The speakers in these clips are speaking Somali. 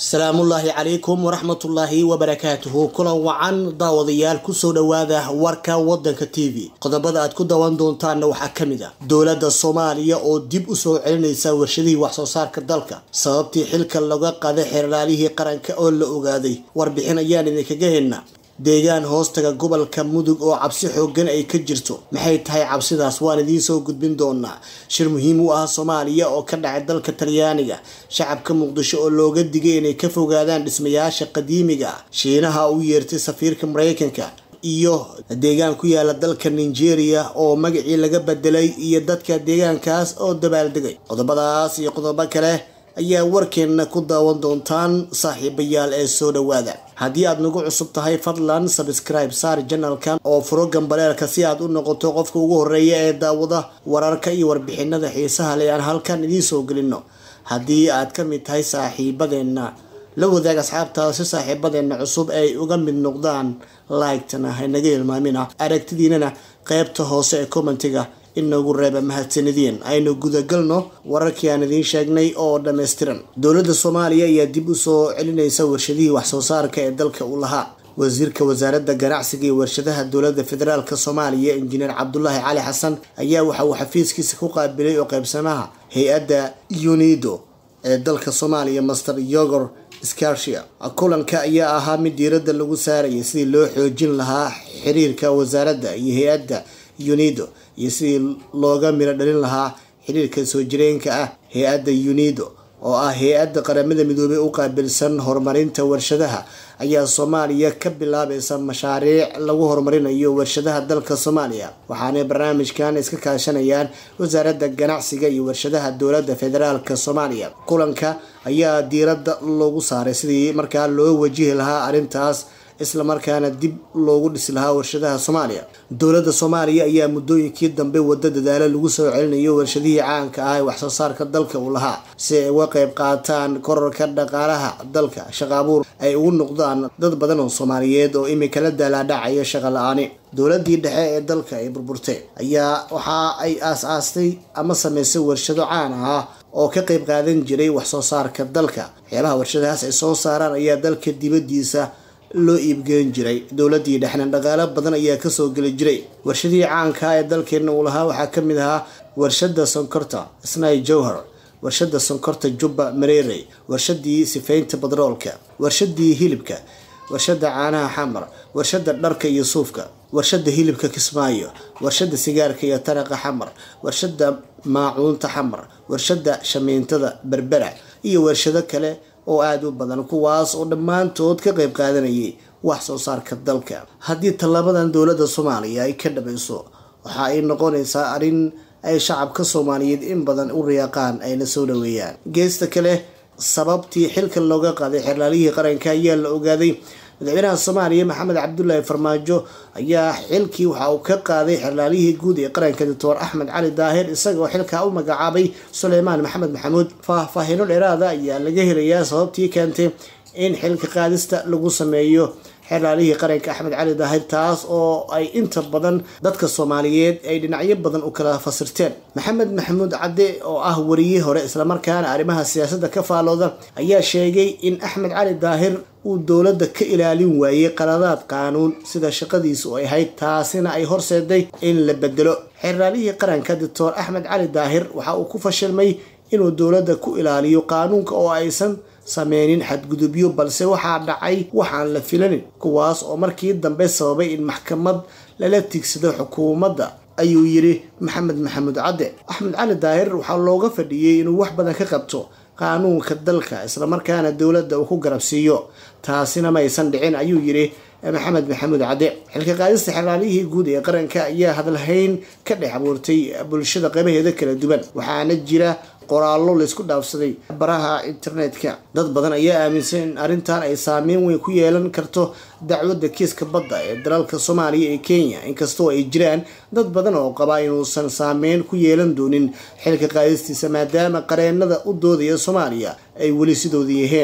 asalaamullaahi calaykum waraxmatullaahi wabarakaatuhu kulan wacan daawadayaal kusoo dhowaada warka wadanka t v qodobada aad ku daawan doontaanna waxaa ka mid ah dowladda soomaaliya oo dib u soo celinaysa warshadihii waxsoo saarka dalka sababtii xilka laga qaaday xeerlaalihii qaranka oo la ogaaday warbixin ayaan idinkaga helna deegaan hoostaga gobolka mudug oo cabsi xoogan ay ka jirto maxay tahay cabsidaas waan idiin soo gudbin doonaa shir muhiim u ah soomaaliya oo ka dhacay dalka talyaaniga shacabka muqdisho oo looga digay inay ka fogaadaan dhismayaasha qadiimiga ah shiinaha u yeertay safiirka mareykanka iyo deegaan ku yaala dalka nigeria oo magacii laga bedelay iyo dadka deegaankaas oo dabaaldegay qodobadaas iyo qodobo kale ayaa warkeenna ku daawan doontaan saaxiibayaal ee soo dhowaada haddii aad nagu cusub tahay fadlan sabscribe saar janalkan oo furo gambaleelka si aad u noqoto qofka ugu horeeya ee daawada wararka iyo warbixinada xiisaha le aan halkan idiin soo gelino haddii aad ka mid tahay saaxiibadeenna la wadaag asxaabtaada si saaxiibadeenna cusub ay uga mid noqdaan laygtana hanaga hilmaamina aragtidiinana qeybta hoose ee commentiga inoogu reeba mahadsanideen aynu gudagalno wararkii aan idiin sheegnay oo dhammaystiran dowladda soomaaliya ayaa dib u soo celinaysa warshadihii waxsoo saarka ee dalka uu lahaa wasiirka wasaaradda ganacsiga iyo warshadaha dowladda federaalk soomaaliya injineer cabdulaahi cali xasan ayaa waxa uu xafiiskiisa ku qaabilay oo qaybsamaha hay-adda unido ee dalka soomaaliya master yogor scarsia kulanka ayaa ahaa mid diiradda lagu saarayay sidii loo xoojin lahaa xiriirka wasaaradda iyo hay-adda unido iyo sidii looga miro dhalin lahaa xiriirka soo jireenka ah hay-adda unido oo ah hay-adda qaramada midoobey u qaabilsan horumarinta warshadaha ayaa soomaaliya ka bilaabaysa mashaariic lagu horumarinayo warshadaha dalka soomaaliya waxaanay barnaamijkan iska kaashanayaan wasaaradda ganacsiga iyo warshadaha dowladda federaalk soomaaliya kulanka ayaa diiradda loogu saaray sidii markaa loo wajihi lahaa arrintaas islamarkaana dib loogu dhisi lahaa warshadaha soomaaliya dowladda soomaaliya ayaa muddooyinkii dambe wada dadaalo lagu soo celinayo warshadihii caanka ah ee waxsoo saarka dalka uu lahaa si ay uga qayb qaataan korarka dhaqaalaha dalka shaqaabuur ay ugu noqdaan dad badan oo soomaaliyeed oo imika la daalaadhacaya shaqa la-aani dowladii dhexe ee dalka ay burburtay ayaa waxa ay aas-aastay ama sameysay warshado caan ah oo ka qayb qaadan jiray waxsoo saarka dalka waxyaabaha warshadahaas ay soo saaraan ayaa dalka dibadiisa loo iibgeyn jiray dowladii dhexna dhaqaalo badan ayaa kasoo geli jiray warshadihii caanka ee dalkeena uu lahaa waxaa kamid ahaa warshada sonkorta snai jowhar warshada sonkorta jubba mareerey warshadii sifaynta badroolka warshadii hilibka warshada caanaha xamar warshada dharka iyo suufka warshada hilibka kismaayo warshada sigaarka iyo taraqa xamar warshada maacuunta xamar warshada shamiintada berbera iyo warshado kale oo aada u badan kuwaas oo dhammaantood ka qayb qaadanayay wax soo saarka dalka haddii tallaabadan dowladda soomaaliya ay ka dhamayso waxa ay noqonaysaa arrin ay shacabka soomaaliyeed in badan u riyaaqaan ayna soo dhaweeyaan geesta kale sababtii xilka looga qaaday xerlaalihii qaranka ayaa la ogaaday madaxweynaha soomaaliya maxamed cabdulaahi farmaajo ayaa xilkii waxa uu ka qaaday xerlaalihii guud ee qaranka doctor axmed cali daahir isagaoo xilkaa u magacaabay suleymaan maxamed maxamuud faahfaahino dheeraada ayaa laga helayaa sababtii keentay in xilka qaadista lagu sameeyo xerlaalihii qaranka axmed cali daahir taas oo ay inta badan dadka soomaaliyeed ay dhinacyo badan u kala fasirteen maxamed maxamuud cadde oo ah wariyii hore islamarkaana arrimaha siyaasadda ka faalooda ayaa sheegay in axmed cali daahir uu dowladda ka ilaalin waayey qaladaad qaanuun sida shaqadiisu ay ahayd taasina ay horseeday in la bedelo xerlaalihii qaranka doctor axmed cali daahir waxa uu ku fashilmay inuu dowladda ku ilaaliyo qaanuunka oo aysan sameynin xadgudubyo balse waxaa dhacay waxaan la filanin kuwaas oo markii dambe sababay in maxkamad lala tigsado xukuumadda ayuu yiri maxamed maxamuud cadde axmed cali daahir waxaa looga fadhiyey inuu wax badan ka qabto qaanuunka dalka islamarkaana dowladda uu ku garabsiiyo taasina maysan dhicin ayuu yiri maxamed maxamuud cadde xilka qaadista xeraalihii guud ee qaranka ayaa hadalhayn ka dhex abuurtay bulshada qaybaheeda kala duwan waxaana jira qoraallo laysku dhaafsaday baraha internetka dad badan ayaa aaminsan in arrintan ay saameyn weyn ku yeelan karto dacwadda kiiska badda ee dalalka soomaaliya ee kenya inkastoo ay jiraan dad badan oo qabaa inuusan saameyn ku yeelan doonin xilka qaadistiisa maadaama qareenada u doodaya soomaaliya ay weli sidooda yaheen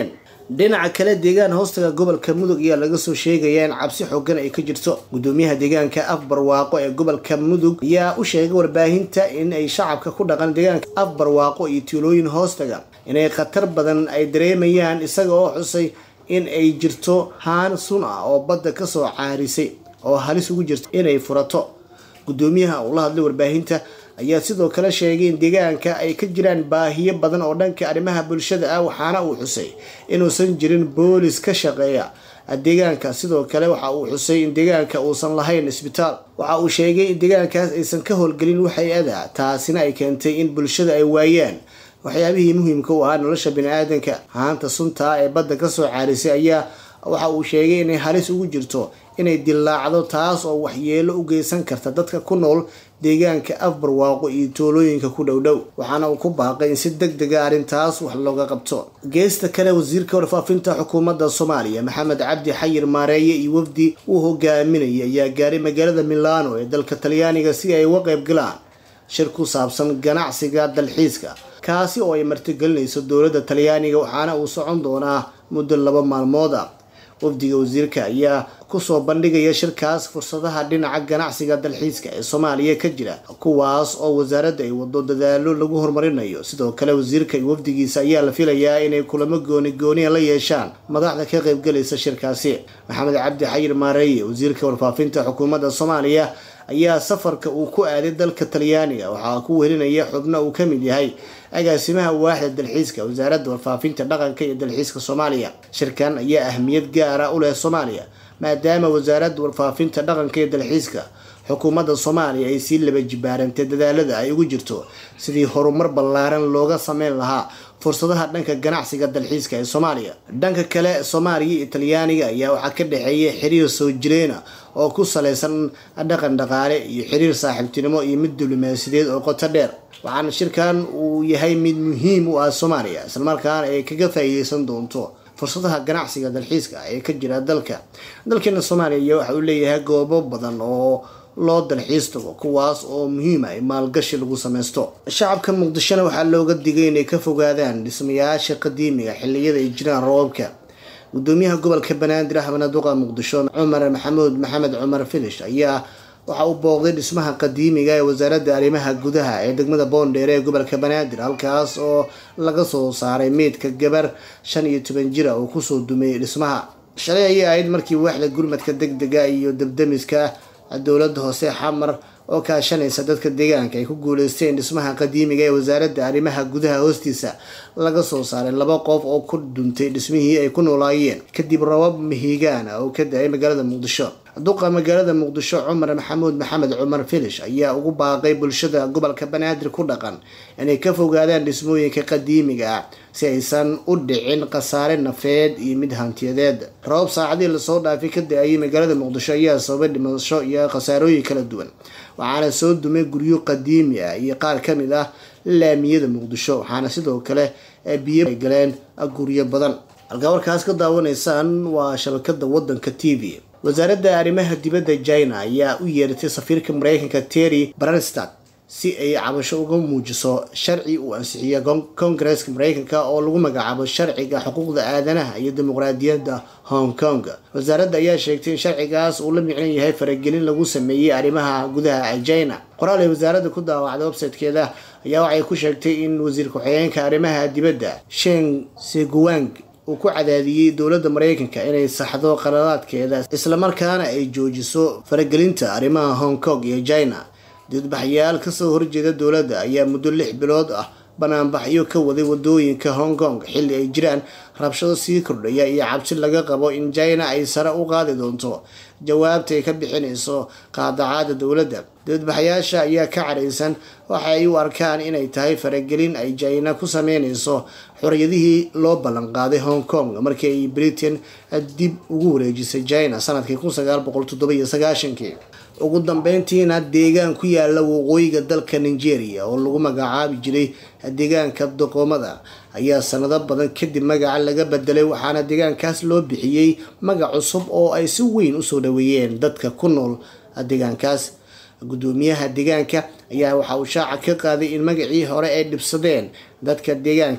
dhinaca kale deegaan hoostaga gobolka mudug ayaa laga soo sheegaya in cabsi xoogan ay ka jirto gudoomiyaha deegaanka afbarwaaqo ee gobolka mudug ayaa u sheegay warbaahinta in ay shacabka ku dhaqan deegaanka afbarwaaqo iyo tuulooyin hoostaga inay khatar badan ay dareemayaan isaga oo xusay in ay jirto haan sun ah oo badda kasoo caarisay oo halis ugu jirta inay furato gudoomiyaha uu la hadlay warbaahinta ayaa sidoo kale sheegay in deegaanka ay ka jiraan baahiyo badan oo dhanka arrimaha bulshada ah waxaana uu xusay inuusan jirin boolis ka shaqeeya deegaanka sidoo kale waxa uu xusay in deegaanka uusan lahayn isbitaal waxa uu sheegay in deegaankaas aysan ka howlgelin wax hay-ada taasina ay keentay in bulshada ay waayaan waxyaabihii muhiimka u ahaa nolosha bani-aadanka haanta suntaa ee badda kasoo caarisay ayaa waxa uu sheegay inay halis ugu jirto inay dillaacdo taas oo waxyeelo u geysan karta dadka ku nool deegaanka afbarwaaqo iyo toolooyinka ku dhowdhow waxaana uu ku baaqay in si deg dega arrintaas wax looga qabto geesta kale wasiirka warfaafinta xukuumadda soomaaliya maxamed cabdi xayir maareeye iyo wafdi uu hogaaminayay ayaa gaaray magaalada milano ee dalka talyaaniga si ay uga qayb galaan shir ku saabsan ganacsiga dalxiiska kaasi oo ay martigelinayso dowladda talyaaniga waxaana uu socon doonaa muddo laba maalmood ah wafdiga wasiirka ayaa kusoo bandhigaya shirkaas fursadaha dhinaca ganacsiga dalxiiska ee soomaaliya ka jira kuwaas oo wasaaradda ay wado dadaalo lagu horumarinayo sidoo kale wasiirka iyo wafdigiisa ayaa la filayaa inay kulamo gooni gooniya la yeeshaan madaxda ka qaybgalaysa shirkaasi maxamed cabdi xayir maareeye wasiirka warfaafinta xukuumadda soomaaliya ayaa safarka uu ku aaday dalka talyaaniga waxaa ku welinaya xubno uu ka mid yahay agaasimaha waaxda dalxiiska wasaaradda warfaafinta dhaqanka iyo dalxiiska soomaaliya shirkan ayaa ahmiyad gaara u leh soomaaliya maadaama wasaaradda warfaafinta dhaqanka iyo dalxiiska xukuumadda soomaaliya ay sii laba jibaarantay dadaalada ay ugu jirto sidii horumar ballaaran looga sameyn lahaa fursadaha dhanka ganacsiga dalxiiska ee soomaaliya dhanka kale soomaaliya iyo talyaaniga ayaa waxaa ka dhexeeya xiriir soo jireena oo ku saleysan dhaqan dhaqaale iyo xiriir saaxiibtinimo iyo mid diblomaasiyadeed oo qoto dheer waxaana shirkan uu yahay mid muhiim u ah soomaaliya islamarkaana ay kaga faa'iideysan doonto fursadaha ganacsiga dalxiiska ee ka jira dalka dalkeena soomaaliya waxa uu leeyahay goobo badan oo loo dalxiis tago kuwaas oo muhiim ah maalgashi lagu sameysto shacabka muqdishona waxaa looga digay inay ka fogaadaan dhismayaasha qadiimiga xiliyada ay jiraan roobabka gudoomiyaha gobolka banaadir ahmedna duqa muqdisho cumar maxamuud maxamed cumar filish ayaa waxa uu booqday dhismaha qadiimiga ee wasaaradda arrimaha gudaha ee degmada boondheere ee gobolka banaadir halkaas oo laga soo saaray meydka gabar shan iyo toban jira oo kusoo dumeeyey dhismaha shalay ayay ahayd markii waaxda gurmadka deg dega iyo dabdamiska dowladda hoose xamar oo kaashanaysa dadka deegaanka ay ku guuleysteen dhismaha qadiimiga ee wasaaradda arrimaha gudaha hoostiisa laga soo saaray laba qof oo ku duntay dhismihii ay ku noolaayeen kadib rabab mihigaana oo ka da-ay magaalada muqdisho duqa magaalada muqdisho cumar maxamuud maxamed cumar filish ayaa ugu baaqay bulshada gobolka banaadir ku dhaqan inay ka fogaadaan dhismooyinka qadiimiga ah si aysan u dhicin khasaare nafeed iyo mid hantiyadeed rabab saacadii lasoo dhaafay ka da-ayay magaalada muqdisho ayaa sababay dhimasho iyo khasaarooyin kala duwan waxaana soo dumay guryo qadiimi ah iyo qaar ka mid ah laamiyada muqdisho waxaana sidoo kale biyo ay galeen guryo badan halkaa warkaas ka daawanaysaan waa shabakada wadanka t v wasaaradda arrimaha dibadda china ayaa u yeeratay safiirka mareykanka terry branstad si ay cabasho uga muujiso sharci uu ansixiya kongareska mareykanka oo lagu magacaabo sharciga xuquuqda aadanaha iyo dimuqraadiyadda hong kong wasaaradda ayaa sheegtay in sharcigaas uu la micnan yahay faragelin lagu sameeyey arrimaha gudaha ee china qoraal ay wasaaradda ku daawacday websitekeeda ayaa waxay ku sheegtay in wasiir ku-xigeenka arrimaha dibadda sheng seguang uu ku cadaadiyey dowladda mareykanka inay saxdo qaladaadkeeda islamarkaana ay joojiso faragelinta arrimaha hong kong iyo china didbaxyaal kasoo horjeeda dowladda ayaa muddo lix bilood ah banaanbaxyo ka waday wadooyinka hong kong xilli ay jiraan rabshado sii kordhaya iyo cabsi laga qabo in china ay sare u qaadi doonto jawaabta ay ka bixinayso qaadacaada dowladda dibadbaxyaasha ayaa ka caraysan waxa ay u arkaan inay tahay faragelin ay china ku sameynayso xoriyadihii loo ballanqaaday hong kong markii ay britain dib ugu wareejisay china sanadkii kun sagaal boqol toddobiyo sagaashankii ugu dambeyntiina deegaan ku yaala waqooyiga dalka nigeria oo lagu magacaabi jiray deegaanka doqoomada ayaa sanado badan kadib magaca laga bedelay waxaana deegaankaas loo bixiyey magac cusub oo ay si weyn usoo dhaweeyeen dadka ku nool deegaankaas gudoomiyaha deegaanka ayaa waxa uu shaaca ka qaaday in magacii hore ay dhibsadeen dadka deegaanka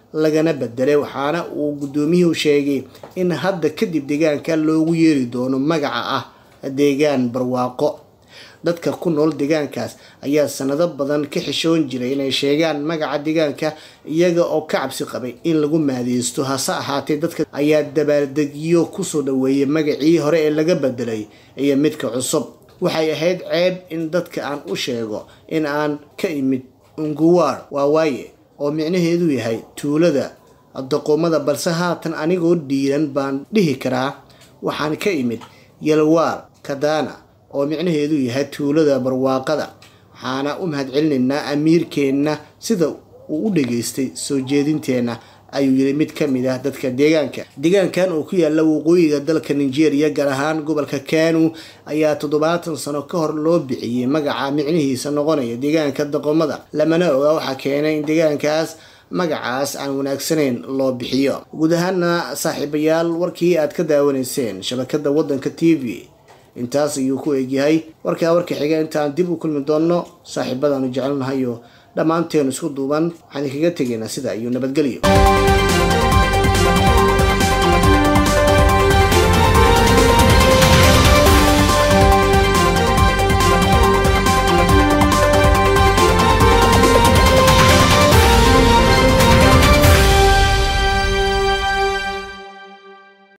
lagana bedelay waxaana uu guddoomiyuhu sheegay in hadda kadib deegaanka loogu yeeri doono magaca ah deegaan barwaaqo dadka ku nool deegaankaas ayaa sanado badan ka xishoon jiray inay sheegaan magaca deegaanka iyaga oo ka cabsi qabay in lagu maadeysto hase ahaatee dadka ayaa dabaaldegyo kusoo dhaweeyay magacii hore ee laga bedelay iyo midka cusub waxay ahayd ceeb in dadka aan u sheego in aan ka imid unguwaar waawaaye oo micnaheedu yahay tuulada doqomada balse haatan anigoo dhiiran baan dhihi karaa waxaan ka imid yalwaar kadaana oo micnaheedu yahay tuulada barwaaqada waxaana u mahadcelinaynaa amiirkeenna sida uu u dhageystay soo jeedinteenna ayuu yiri mid ka mid ah dadka deegaanka deegaankan oo ku yaala waqooyiga dalka nigeria gaar ahaan gobolka kanu ayaa toddobaatan sano ka hor loo bixiyey magaca micnihiisa noqonaya deegaanka doqomada lamana oga waxaa keenay in deegaankaas magacaas aan wanaagsanayn loo bixiyo guud ahaana saaxiibayaal warkii aad ka daawanayseen shabakada wadanka t v intaas ayuu ku eegyahay warkaa warka xiga intaan dib u kulmi doonno saaxiibadaanu jecelnahayo dhammaanteenu isku duuban waxaan kaga tegaynaa sida iyo nabadgelyo